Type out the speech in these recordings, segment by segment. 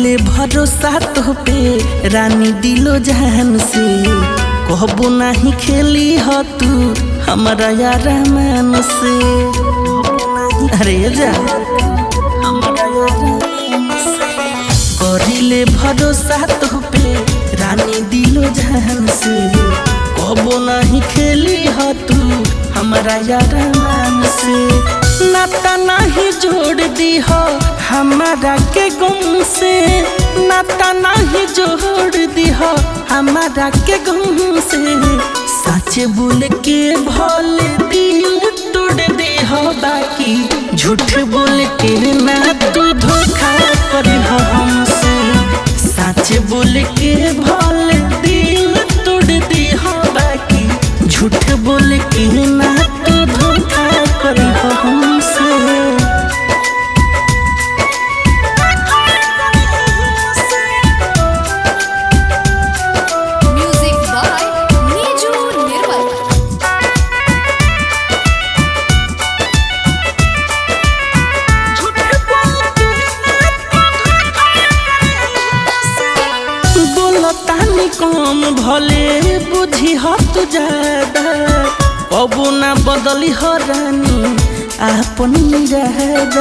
करिले भरोसा तो पे रानी दिलो जहान से कहबो नहीं खेली हो तू हमारा यार मान से अरे जा हमारा यार मान से करिले भरोसा तो पे रानी दिलो जहान से कहबो नहीं खेली हो तू हमारा यार मान से नाता नहीं जोड़ दी हो हमारा के गुम से नाता नहीं जोड़ दी हो हमारा के गुम से सच बोल के भोले दिल तोड़ दी हो बाकी झूठ बोल के ना तू धोखा कर हो हमसे सच बोल के भोले दिल तोड़ दी हो बाकी झूठ बोल के ना तू धोखा कर हो हमसे Music by Niju Nirmal. बोलतानी कम भले बुझी हत ज्यादा कबो ना बदली हो रानी आपन रहदा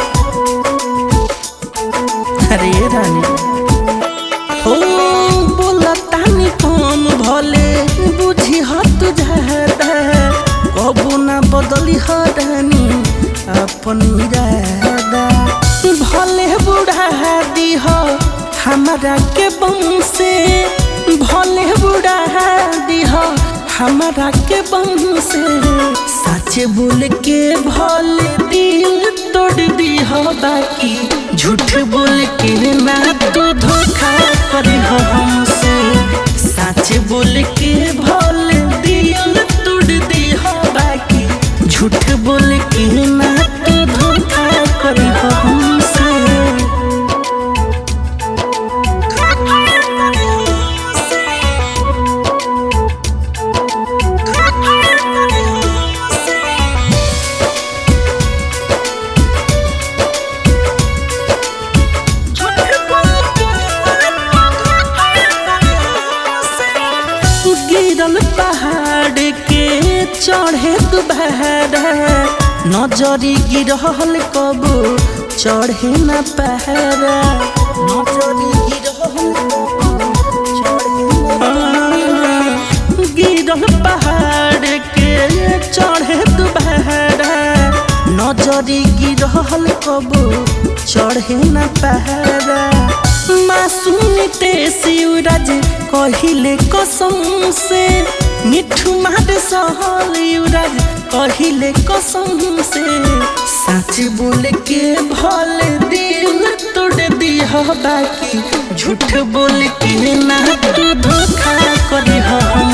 अरे रानी हो बोलतानी कम भले बुझी हत ज्यादा कबो ना बदली हो रानी आपन रहदा भले बुढ़ा दी हो हमारा के बम से भले बुढ़ा दी हो हमारा के बम से सच बोल के भले दिल तोड़ दी हो बाकी झूठ बोल के ना तू धोखा कर हो हमसे सच बोल के भले दिल तोड़ दी हो बाकी झूठ बोल के ना तू धोखा कर हो हमसे गिरल पहाड़ के चढ़े दुबहरा नजरी गिरहल कबो चढ़े न पहरा नजरी गिरहल कबो चढ़े न गिरल पहाड़ के चढ़े दुबहरा नजरी गिरहल कबो चढ़े न पहरा मासूम ते शिवराज कहिले कसम से मिठू मार सहल युवराज कहिले कसम से सच बोल के भले दिल तोड़ दी हो बाकी झूठ बोल के ना तू धोखा कर हो